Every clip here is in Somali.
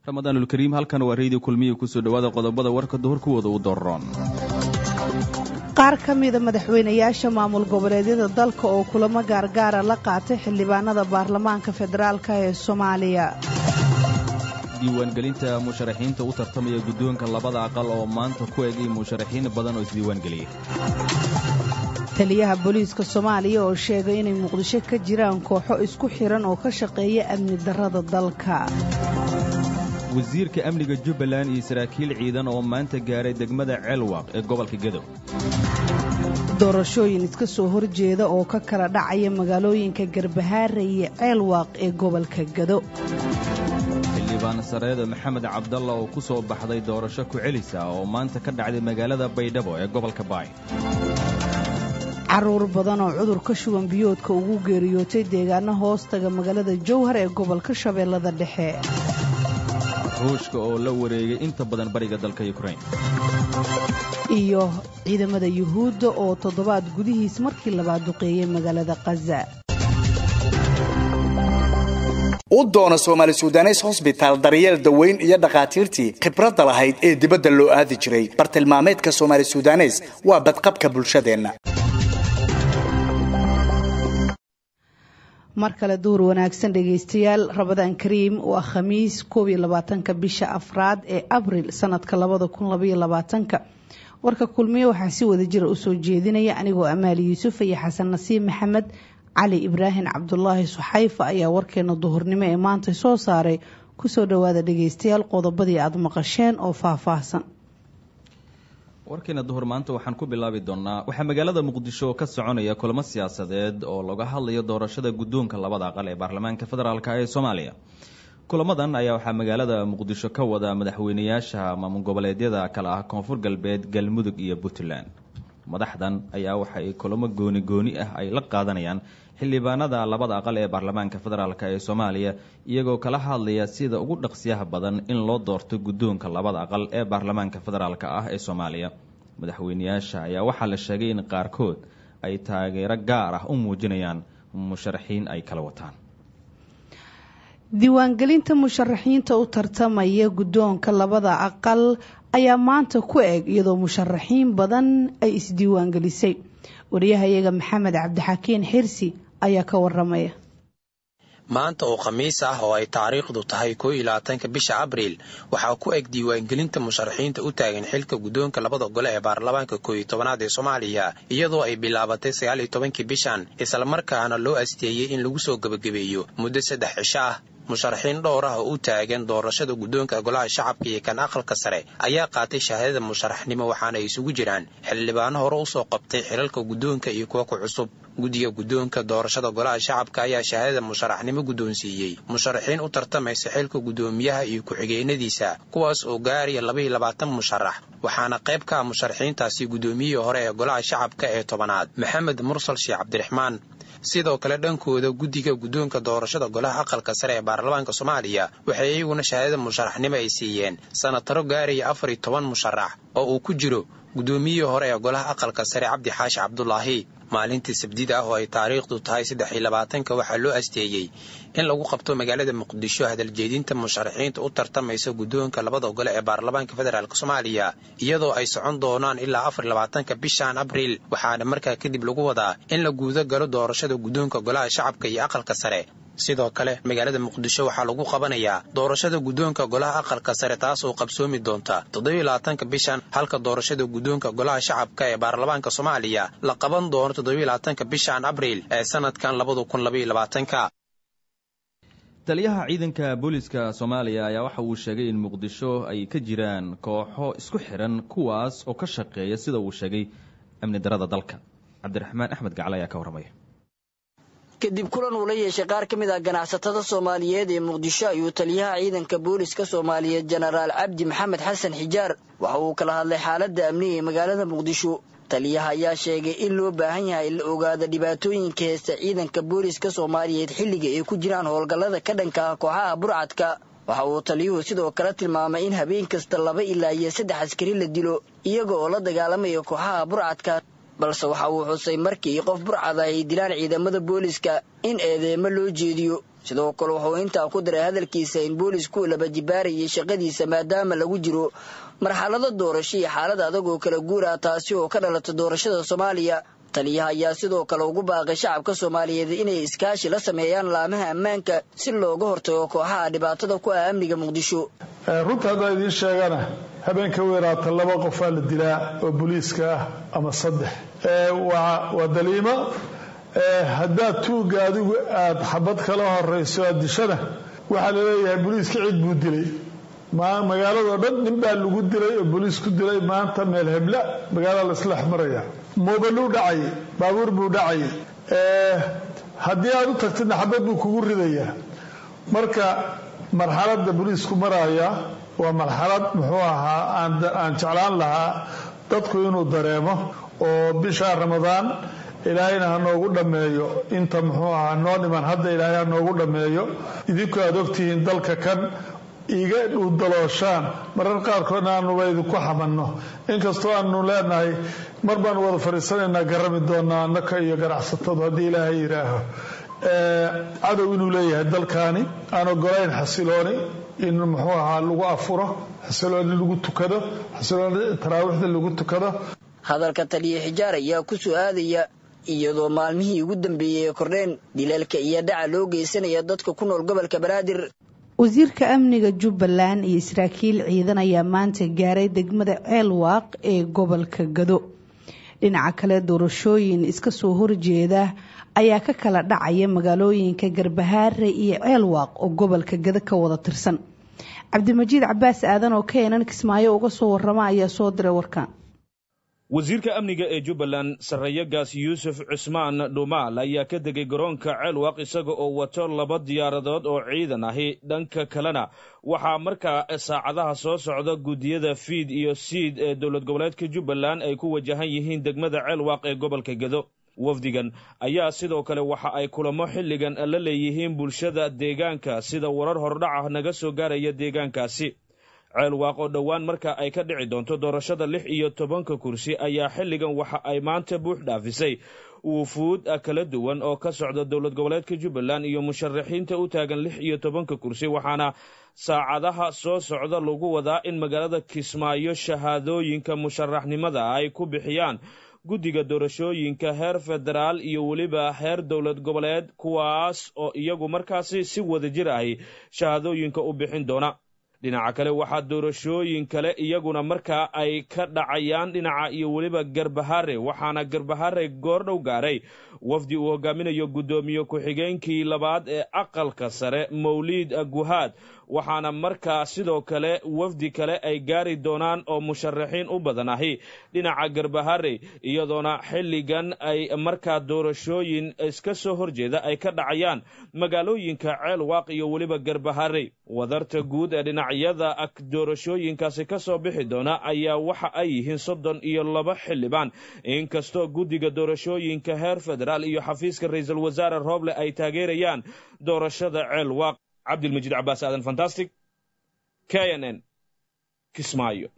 ramadaanulkariim halkan waa reydio kulmiya kusoo dhowaada qodobada warka duhur kuwooda u doroon qaar ka mida madaxweynayaasha maamul goboleedyada dalka oo kulamo gaargaara la qaatay xildhibaanada baarlamaanka federaalk ee soomaaliya diiwaangelinta musharaxiinta u tartamaya guddoonka labada aqal oo maanta ku egay musharaxiin badan oo isdiiwaangeliyey taliyaha booliiska soomaaliya oo sheegay inay muqdisho ka jiraan kooxo isku xiran oo ka shaqeeya amni darrada dalka wasiirka amniga jubbaland iyo saraakiil ciidan oo maanta gaaray degmada ceelwaaq ee gobolka gadow doorashooyin iska soo horjeeda oo ka kala dhacaya magaalooyinka garbahaare iyo ceelwaaq ee gobolka gado xildhibaan sareedo maxamed cabdalla oo ku soo baxday doorasho ku-celisa oo maanta ka dhacday magaalada baydhabo ee gobolka baay caruur badan oo cudurka shuban biyoodka ugu geeriyootay deegaano hoostaga magaalada jowhar ee gobolka shabeellada dhexe ruushka oo la wareegay inta badan bariga dalka yukrain iyo ciidamada yuhuudda oo toddobaad gudihiis markii labaad duqeeyey magaalada khaza u doono soomaali sudanes hosbitaal daryeel daweyn iyo dhakhaatiirtii khibradda lahayd ee dibadda loo aadi jiray bartilmaameedka soomaali sudanes waa badqabka bulshadeenna mar kale duhur wanaagsan dhegaystayaal rabadaan kariim waa khamiis koob iyo labaatanka bisha afraad ee abril sanadka labada kun labaiyo labaatanka warka kulmiye waxaa si wada jira usoo jeedinaya anigoo amaali yuusuf iyo xasan nasiib maxamed cali ibraahim cabdulaahi suxayfa ayaa warkeena duhurnimo ee maanta soo saaray kusoo dhowaada dhegaystayaal qodobadii aada maqasheen oo faahfaahsan warkeena duhur maanta waxaan ku bilaabi doonaa waxaa magaalada muqdisho ka soconaya kulamo siyaasadeed oo laga hadlayo doorashada guddoonka labada aqal ee baarlamaanka federaalk ee soomaaliya kulamadan ayaa waxaa magaalada muqdisho ka wada madaxweynayaasha maamul goboleedyada kale ah koonfur galbeed galmudug iyo puntland madaxdan ayaa waxa ay kulamo gooni gooni ah ay la qaadanayaan xildhibaanada labada aqal ee baarlamaanka federaalk ee soomaaliya iyagoo kala hadlaya sida ugu dhaqsiyaha badan in loo doorto guddoonka labada aqal ee baarlamaanka federaalk ah ee soomaaliya madaxweynayaasha ayaa waxaa la sheegay in qaarkood ay taageero gaar ah u muujinayaan musharaxiin ay kala wataan diiwaangelinta musharaxiinta u tartamaya guddoonka labada aqal ayaa maanta ku eg iyadoo musharaxiin badan ay isdiiwaangelisay wariyahayaga maxamed cabdixakiin xirsi ayaa ka waramaya maanta oo khamiis ah oo ay taariikhdu tahay koo iyo labaatanka bisha abriil waxaa ku eg diiwaangelinta musharaxiinta u taagan xilka guddoonka labada gole ee baarlamaanka koo iyo tobanaad ee soomaaliya iyadoo ay bilaabatay sagaal iyo tobankii bishan islamarkaana loo asteeyey in lagu soo gebagabeeyo muddo saddex cisho ah musharaxiin dhowr ah oo u taagan doorashada guddoonka golaha shacabka iyo kan aqalka sare ayaa qaatay shahaadada musharaxnimo waxaana ay isugu jiraan xildhibaano hore usoo qabtay xilalka guddoonka iyo kuwa ku cusub guddiga guddoonka doorashada golaha shacabka ayaa shahaadada musharaxnimo guddoonsiiyey musharaxiin u tartamaysa xilka guddoomiyaha iyo ku-xigeenadiisa kuwaas oo gaaraya labaiyo labaatan musharax waxaana qayb ka ah musharaxiintaasi guddoomiyihii hore ee golaha shacabka ee tobanaad maxamed mursal sheekh cabdiraxmaan sidoo kale dhankooda guddiga guddoonka doorashada golaha aqalka sare ee baarlamaanka soomaaliya waxay iyaguna shahaadada musharaxnimo ay siiyeen sanataro gaaraya afar iyo toban musharax oo uu ku jiro guddoomiyihii hore ee golaha aqalka sare cabdi xaashi cabdulaahi maalintii sabdida ah oo ay taariikhdu tahay saddex iyo labaatanka waxaa loo asteeyey in lagu qabto magaalada muqdisho hadaljeedinta musharaxiinta u tartamaysa guddoonka labada gole ee baarlamaanka federaalk soomaaliya iyadoo ay socon doonaan ilaa afar iyo labaatanka bishan abriil waxaana markaa kadib lagu wadaa in la guuda galo doorashada guddoonka golaha shacabka iyo aqalka sare sidoo kale magaalada muqdisho waxaa lagu qabanayaa doorashada guddoonka golaha aqalka sare taas oo qabsoomi doonta toddobiyo labaatanka bishan halka doorashada guddoonka golaha shacabka ee baarlamaanka soomaaliya la qaban doono toddobiyo labaatanka bishan abriil ee sanadkan labada kun labaiyo labaatanka taliyaha ciidanka booliiska soomaaliya ayaa waxa uu sheegay in muqdisho ay ka jiraan kooxo isku xiran kuwaas oo ka shaqeeya sida uu sheegay amni darada dalka cabdiraxmaan axmed gacal ayaa ka warramaya kadib kulan uu la yeeshay qaar ka mid ah ganacsatada soomaaliyeed ee muqdisho ayuu taliyaha ciidanka booliska soomaaliyeed jenaraal cabdi maxamed xasan xijaar waxa uu kala hadlay xaaladda amniga ee magaalada muqdisho taliyaha ayaa sheegay in loo baahan yahay in la ogaado dhibaatooyinka heesta ciidanka booliska soomaaliyeed xilliga ay ku jiraan howlgallada ka dhanka ah kooxaha burcadka waxa uu taliyuhu sidoo kale tilmaamay in habeen kasta laba ilaa iyo saddex askari la dilo iyaga oo la dagaalamaya kooxaha burcadka balse waxa uu xusay markii qof burcada ay dilaan ciidamada booliska in eedeemo loo jeediyo sidoo kale wuxuu intaa ku daray hadalkiisa in boolisku laba jibaarayay shaqadiisa maadaama lagu jiro marxalado doorasho iyo xaalad adag oo kala guur ah taasi oo ka dhalata doorashada soomaaliya taliyaha ayaa sidoo kale ugu baaqay shacabka soomaaliyeed inay iskaashi la sameeyaan laamaha ammaanka si looga hortago kooxaha dhibaatada ku ah amniga muqdisho runta haddaa idiin sheegana habeenka weeraata laba qofaa la dilaa oo booliiska ah ama saddex waa daliimo haddaad tuugga adigu aad xabad kala horayso aad dishana waxaa laleeyahay booliiska cid buu dilay magaaladao dhan nin baa lagu dilay oo booliis ku dilay maanta meel hebla magaalada laisla xmaraya moobaluu dhacay baabuur buu dhacay haddii aad u tagtidna xabad buu kugu ridayaa marka marxaladda booliisku maraya waa marxalad muxuu ahaa aan jeclaan lahaa dadku inuu dareemo oo bisha ramadaan ilaahayna ha noogu dhammeeyo inta muxuu ahaa noo dhiman hadda ilaahay ha noogu dhammeeyo idinku aad ogtihiin dalka kan iga dhuudalooshaan marar qaarkoodna aanuba idinku xamanno inkastoo aanu leenahay mar baanu wada fadhiisanaynaa garami doonaa annaka iyo ganacsatadu haddii ilaahay yidhaaho cadow inuu leeyahay dalkaani aan ogolayn xasilooni in muxuu ahaa lagu afuro xasilooni lagu tukado xasilooni taraawiixda lagu tukado hadalka taliya xijaar ayaa ku soo aadaya iyadoo maalmihii ugu dambeeyey ee kordheen dileelka iyo dhaca loo geysanaya dadka ku nool gobolka banaadir wasiirka amniga jubbaland iyo saraakiil ciidan ayaa maanta gaaray degmada ceelwaaq ee gobolka gado dhinaca kale doorashooyin iska soo horjeeda ayaa ka kala dhacaya magaalooyinka garbahaare iyo ceelwaaq oo gobolka gado ka wada tirsan cabdimajiid cabaas aadan oo keenan kismaayo uga soo warama ayaa soo diray warkan wasiirka amniga ee jubbaland sarreeyagaas yuusuf cusmaan dhumaal ayaa ka degay garoonka ceelwaq isaga oo wato laba diyaaradood oo ciidan ahi dhanka kalena waxaa markaa saacadaha soo socda guddiyada fiid iyo siid ee dowlad goboleedka jubbaland ay ku wajahan yihiin degmada ceelwaq ee gobolka gedo wafdigan ayaa sidoo kale waxa ay kulamo xilligan la leeyihiin bulshada deegaanka sida warar hordhaca naga soo gaaraya deegaankaasi ceelwaaq oo dhowaan marka ay ka dhici doonto doorashada lix iyo tobanka kursi ayaa xilligan waxa ay maanta buux dhaafisay wufuud kala duwan oo ka socda dowlad goboleedka jubbaland iyo musharaxiinta u taagan lix iyo tobanka kursi waxaana saacadaha soo socda lagu wadaa in magaalada kismaayo shahaadooyinka musharaxnimada ay ku bixiyaan guddiga doorashooyinka heer federaal iyo weliba heer dowlad goboleed kuwaas oo iyagu markaasi si wada jir ahi shahaadooyinka u bixin doona dhinaca kale waxaa doorashooyin kale iyaguna markaa ay ka dhacayaan dhinaca iyo weliba garbahare waxaana garbahare goordhow gaaray wafdi uu hogaaminayo guddoomiye ku-xigeenkii labaad ee aqalka sare mawliid guhaad waxaana markaa sidoo kale wafdi kale ay gaari doonaan oo musharaxiin u badan ahi dhinaca garbahare iyadoona xilligan ay markaa doorashooyin iska soo horjeeda ay ka dhacayaan magaalooyinka ceelwaaq iyo weliba garbahare wadarta guud ee dhinacyada doorashooyinkaasi ka soo bixi doona ayaa waxa ay yihiin soddon iyo laba xildhibaan inkastoo guddiga doorashooyinka heer federaal iyo xafiiska ra-iisul wasaare rooble ay taageerayaan doorashada ceelwaaq cabdilmajiid cabaas aadan fantastic k n n kismaayo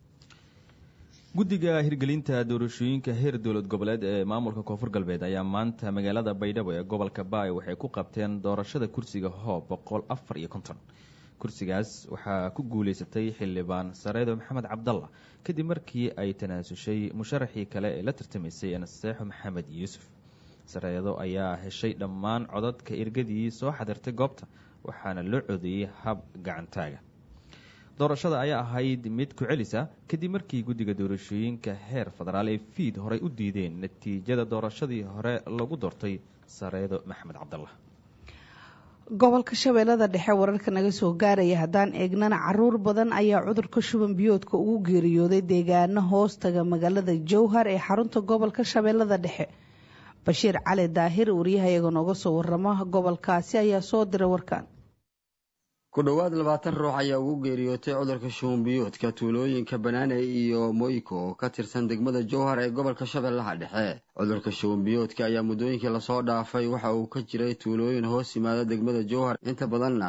guddiga hirgelinta doorashooyinka heer dowlad goboleed ee maamulka koonfur galbeed ayaa maanta magaalada baydhabo ee gobolka baay waxay ku qabteen doorashada kursiga hoob boqol afar iyo konton kursigaas waxaa ku guuleysatay xildhibaan sareedo maxamed cabdalla kadib markii ay tanaasushay musharaxii kale ee la tartamaysay naseexo maxamed yuusuf sareedo ayaa heshay dhammaan codadka ergadii soo xadirtay goobta waxaana loo codeeyey hab gacantaaga doorashada ayaa ahayd mid ku celisa kadib markii guddiga doorashooyinka heer federaal ee fiid horey u diideen natiijada doorashadii hore lagu doortay sareedo maxamed cabdallah gobolka shabeellada dhexe wararka naga soo gaaraya haddaan eegnana caruur badan ayaa cudurka shuban biyoodka ugu geeriyooday deegaano hoostaga magaalada jowhar ee xarunta gobolka shabeellada dhexe bashiir cali daahir wariyahayaga nooga soo waramo gobolkaasi ayaa soo diray warkan ku dhowaad labaatan ruux ayaa ugu geeriyootay cudurka shubanbiyoodka tuulooyinka banaane iyo moyko oo ka tirsan degmada jowhar ee gobolka shabeellaha dhexe cudurka shubanbiyoodka ayaa muddooyinkii lasoo dhaafay waxa uu ka jiray tuulooyin hoos yimaada degmada jowhar inta badanna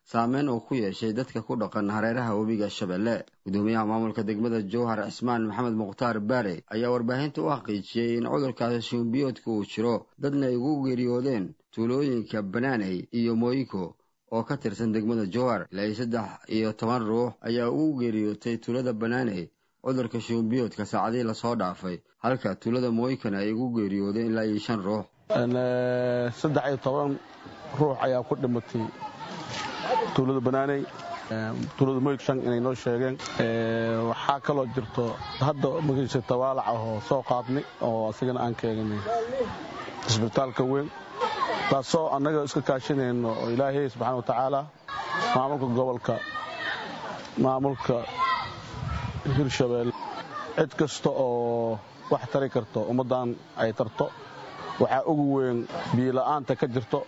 saameyn uu ku yeeshay dadka ku dhaqan hareeraha webiga shabeelle gudoomiyaha maamulka degmada jowhar cismaan maxamed mukhtaar baare ayaa warbaahinta u xaqiijiyey in cudurkaasi shuunbiyoodka uu jiro dadna ay ugu geeriyoodeen tuulooyinka banaaney iyo mooyiko oo ka tirsan degmada jowhar ilaa iyo saddex iyo toban ruux ayaa ugu geeriyootay tuulada banaaney cudurka shuunbiyoodka saacadihii lasoo dhaafay halka tuulada mooykana ay ugu geeriyoodeen ilaa iyo shan ruux saddex iyo toban ruux ayaa ku dhimatay tuulada banaaney tuulada moyk shan inay noo sheegeen waxaa kaloo jirto hadda magiisa tawaalac ahoo soo qaadnay oo asigana aan keenay isbitaalka weyn taasoo annaga iska kaashanayno oo ilaahay subxaana wa tacaala maamulka gobolka maamulka hirshabelle cid kasta oo wax tari karto ummaddan ay tarto waxaa ugu weyn biila'aanta ka jirto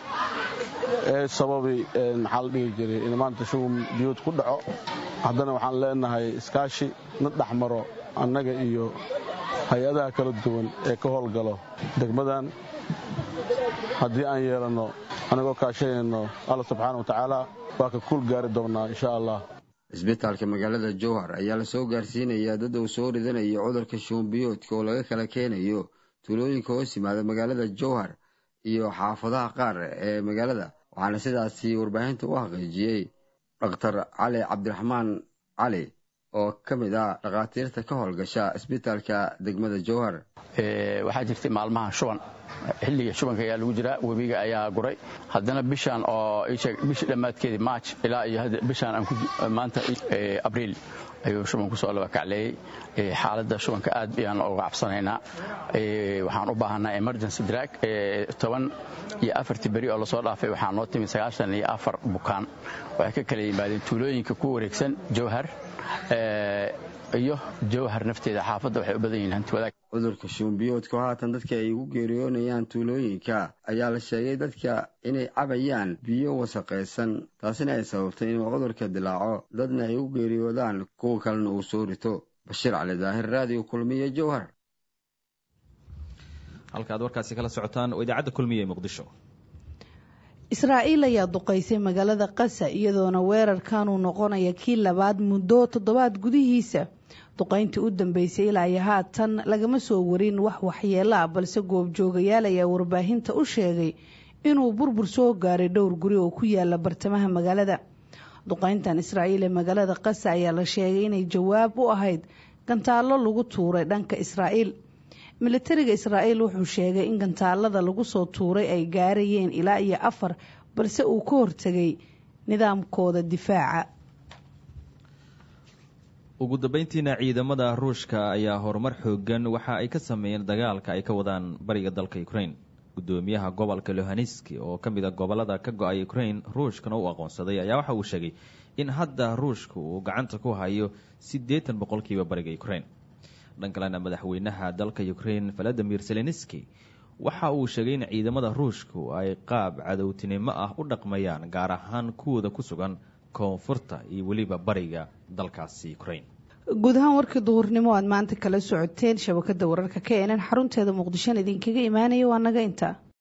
ee sababi maxaa la dhihi jiray in maanta shugun biyuud ku dhaco haddana waxaan leenahay iskaashi na dhex maro annaga iyo hay-adaha kala duwan ee ka howlgalo degmadan haddii aan yeelanno annagoo kaashanayno alla subxaana wa tacaala waa ka kuul gaari doonnaa insha allah isbitaalka magaalada jowhar ayaa lasoo gaarsiinayaa dad uu soo ridanayo cudurka shuunbiyoodka oo laga kala keenayo tuulooyinka hoos yimaada magaalada jowhar iyo xaafadaha qaar ee magaalada waxaana sidaasi warbaahinta u xaqiijiyey dhakhtar cali cabdiraxmaan cali oo ka mid ah dhakhaatiirta ka howlgasha isbitaalka degmada jowhar waxaa jirtay maalmaha shuban xilliga shubanka ayaa lagu jiraa webiga ayaa guray haddana bishaan oo bishii dhammaadkeedii march ilaa iyo bishaan maanta abriil ayuu shuban kusoo laba kacleeyey xaaladda shubanka aad ayaan uga cabsanaynaa waxaan u baahanaa emergency drag toban iyo afartii beri oo lasoo dhaafay waxaa noo timi sagaashan iyo afar bukaan waxay ka kala yimaadeen tuulooyinka ku wareegsan jowhar iyo jowhar nafteeda xaafadda waxay u badan yihiin hanti wadaag cudurka shuunbiyoodka oo haatan dadka ay ugu geeriyoonayaan tuulooyinka ayaa la sheegay dadka inay cabayaan biyo wasaqaysan taasina ay sababtay inuu cudurka dilaaco dadna ay u geeriyoodaan kuwa kalena uu soo rito bashiir cali daahir raadiyo kulmiye jowhar halka aad warkaasi kala socotaan oo idaacadda kulmiye ee muqdisho israa'iil ayaa duqaysay magaalada qasa iyadoona weerarkanuu noqonaya kii labaad muddo toddobaad gudihiisa duqayntii u dambeysay ilaa iyo haatan lagama soo warin wax waxyeelo ah balse goobjoogayaal ayaa warbaahinta u sheegay inuu burbur soo gaaray dhowr guri oo ku yaala bartamaha magaalada duqayntan israa'iil ee magaalada qasa ayaa la sheegay inay jawaab u ahayd gantaallo lagu tuuray dhanka israa'iil militariga israa'iil wuxuu sheegay in gantaalada lagu soo tuuray ay gaarayeen ilaa iyo afar balse uu ka hortegay nidaamkooda difaaca ugu dambeyntiina ciidamada ruushka ayaa horumar xoogan waxa ay ka sameeyeen dagaalka ay ka wadaan bariga dalka ukraine gudoomiyaha gobolka lohaneski oo ka mid a gobolada ka go-ay ukraine ruushkana u aqoonsaday ayaa waxa uu sheegay in hadda ruushka uu gacanta ku hayo siddeetan boqolkiiba bariga ukraine dhan kalena madaxweynaha dalka ukraine valadimir zelenski waxa uu sheegay in ciidamada ruushku ay qaab cadowtinimo ah u dhaqmayaan gaar ahaan kuwooda ku sugan koonfurta iyo weliba bariga dalkaasi ukraine guud ahaan warkii duhurnimo aad maanta kala socoteen shabakada wararka ka eenan xarunteeda muqdishona idinkaga imaanaya waa naga intaa